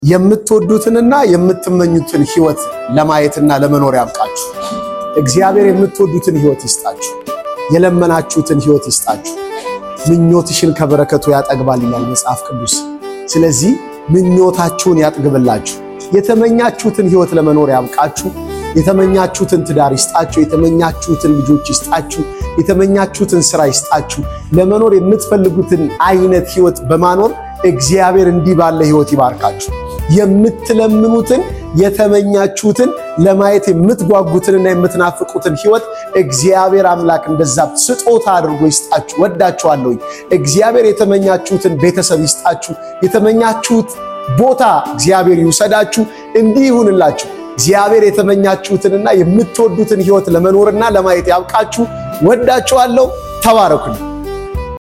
የምትወዱትንና የምትመኙትን ህይወት ለማየትና ለመኖር ያብቃችሁ። እግዚአብሔር የምትወዱትን ህይወት ይስጣችሁ። የለመናችሁትን ህይወት ይስጣችሁ። ምኞትሽን ከበረከቱ ያጠግባል ይላል መጽሐፍ ቅዱስ። ስለዚህ ምኞታችሁን ያጥግብላችሁ። የተመኛችሁትን ህይወት ለመኖር ያብቃችሁ። የተመኛችሁትን ትዳር ይስጣችሁ። የተመኛችሁትን ልጆች ይስጣችሁ። የተመኛችሁትን ስራ ይስጣችሁ። ለመኖር የምትፈልጉትን አይነት ህይወት በማኖር እግዚአብሔር እንዲህ ባለ ህይወት ይባርካችሁ። የምትለምኑትን የተመኛችሁትን ለማየት የምትጓጉትንና የምትናፍቁትን ህይወት እግዚአብሔር አምላክ እንደዛ ስጦታ አድርጎ ይስጣችሁ። ወዳችኋለሁ። እግዚአብሔር የተመኛችሁትን ቤተሰብ ይስጣችሁ። የተመኛችሁት ቦታ እግዚአብሔር ይውሰዳችሁ። እንዲህ ይሁንላችሁ። እግዚአብሔር የተመኛችሁትንና የምትወዱትን ህይወት ለመኖርና ለማየት ያብቃችሁ። ወዳችኋለሁ። ተባረኩልኝ።